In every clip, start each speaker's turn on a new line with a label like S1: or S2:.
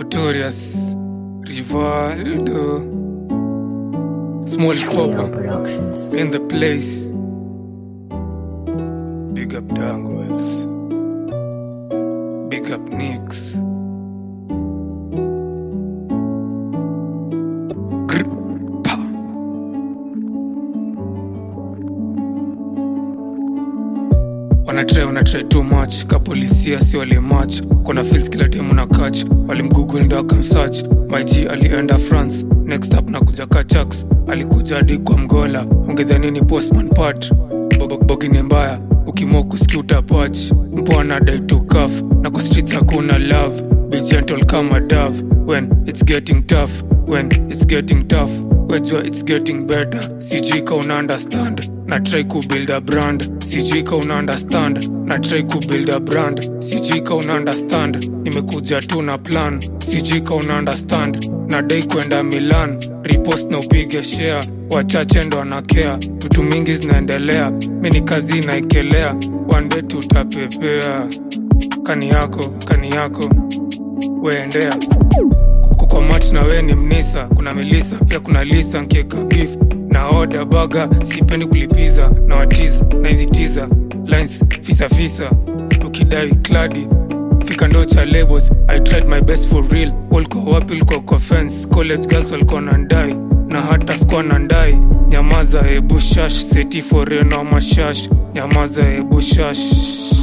S1: Notorious Rivaldo Small
S2: Leo
S1: Papa
S2: Productions.
S1: in the place Big up Dangles Big up Nicks Grr, pa. wanatrai wanatrai too much kapolisia si walimach kuna fils kila timu na kach walimgoogle ndo akamsach mig alienda france next up na kuja kachaks alikuja hadi kwa mgola ungedhanini postman pat bogini mbaya ukimua kusikia utapach mpona daitukaf na kwa streets hakuna love be gentle kama dove when it's getting tough when it's getting tough wejua it's getting better sijui ka una understand na try kubuild a brand sijui ka una understand na try kubuild a brand sijui ka una understand nimekuja tu na plan sijui ka una understand na dai kwenda milan repost na upige share wachache ndo anakea vitu mingi zinaendelea mini kazi inaekelea wande tutapepea kani yako kani yako weendea kwa mat na we ni mnisa kuna melisa pia kuna lisa nkieka beef na oda baga sipendi kulipiza na watiza na hizi tiza lines fisa fisa ukidai kladi fika ndo cha labels i tried my best for real walko wapi ulko kwa fence college girls walikuwa nandai na hata skwa nandai nyamaza ebushash seti foreno mashash nyamaza ebushash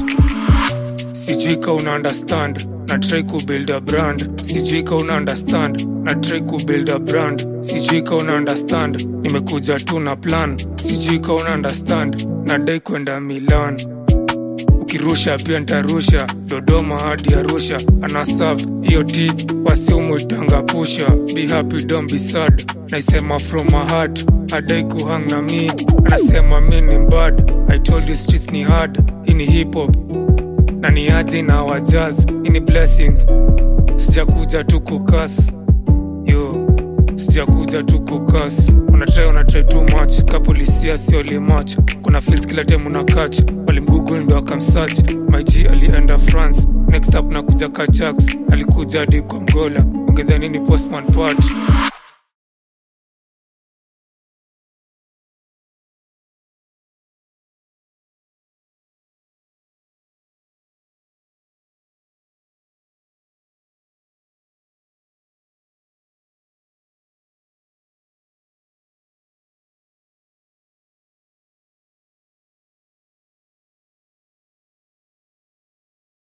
S1: sijui ka una understand na try kubuild a brand sijui ka una understand na try kubuild a brand sijui ka una understand nimekuja tu na plan sijui ka una understand na dai kwenda milan ukirusha pia ntarusha dodoma hadi arusha anasav hiyo t wasiumwitanga pusha be happy don't be sad naisema from my heart adai kuhang na mi anasema mi ni bad i told you streets ni hard hii ni hip hop na niaje na wajaz ini blessing sijakuja tu kukas yo sijakuja tu kukas unatrai unatrai too much kapolisia sio limach kuna fils kila time una catch walimgoogle ndo akamsach mig alienda france next up nakuja kachax alikuja hadi kwa mgola ungedhanini postman part